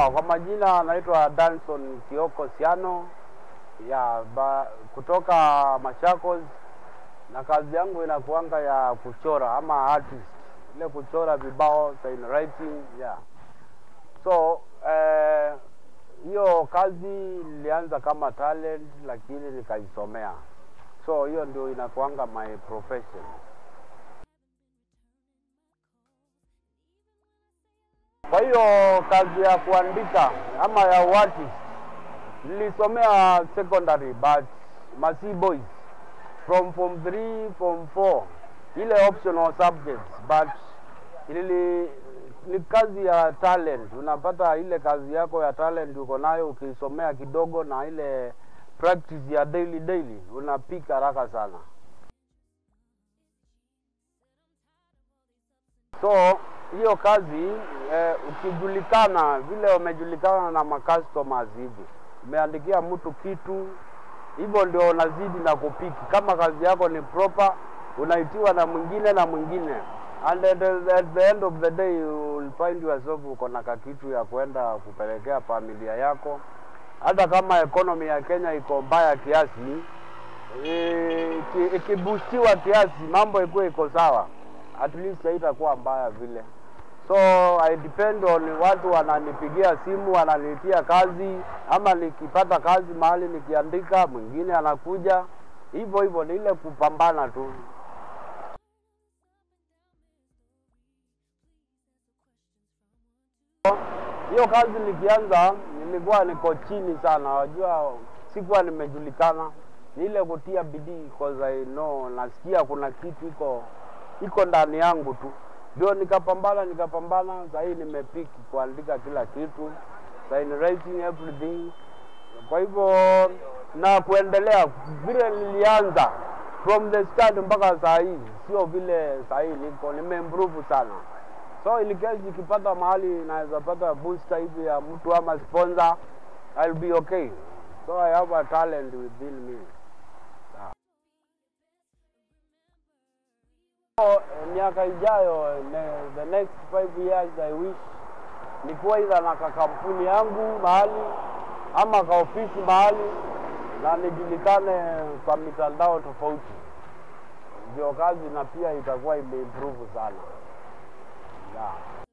Sawa, kwa majina naitwa Danson Kioko Siano ya ba, kutoka Machakos, na kazi yangu inakuanga ya kuchora ama artist, ile kuchora vibao sign writing yeah. So eh, hiyo kazi ilianza kama talent, lakini nikaisomea, so hiyo ndio inakuanga my profession. Kwa hiyo kazi ya kuandika ama ya uartist nilisomea secondary but Masi Boys from form 3 form 4 ile optional subjects but ili ni kazi ya talent. Unapata ile kazi yako ya talent uko nayo, ukisomea kidogo na ile practice ya daily daily, unapika haraka sana. So hiyo kazi eh, ukijulikana vile umejulikana na macustomers hivi, umeandikia mtu kitu hivyo, ndio unazidi na kupiki. Kama kazi yako ni proper, unaitiwa na mwingine na mwingine, and at, the- at the end of the day you will find yourself uko na kakitu ya kwenda kupelekea familia yako. Hata kama economy ya Kenya iko mbaya kiasi, eh, iki- ikibustiwa kiasi, mambo ikuwe iko sawa, at least haitakuwa mbaya vile. So I depend on watu wananipigia simu wananitia kazi, ama nikipata kazi mahali nikiandika, mwingine anakuja hivyo hivyo, ni ile kupambana tu. Hiyo kazi nikianza, nilikuwa niko chini sana, wajua, sikuwa nimejulikana. Ni ile kutia bidii, cause I know, nasikia kuna kitu iko iko ndani yangu tu, ndio nikapambana nikapambana. Sasa hii nimepiki kuandika kila kitu, sign writing everything. Kwa hivyo na kuendelea vile nilianza from the start mpaka saa hii, sio vile saa hii niko nimeimprove sana. So in case ikipata mahali naweza pata booster hivi ya mtu ama sponsor, I'll be okay. So I have a talent within me. So, eh, miaka ijayo ne, the next five years I wish nikuwa idha na kakampuni yangu mahali ama ka ofisi mahali na nijulikane kwa mitandao tofauti, ndio kazi na pia itakuwa imeimprove sana yeah.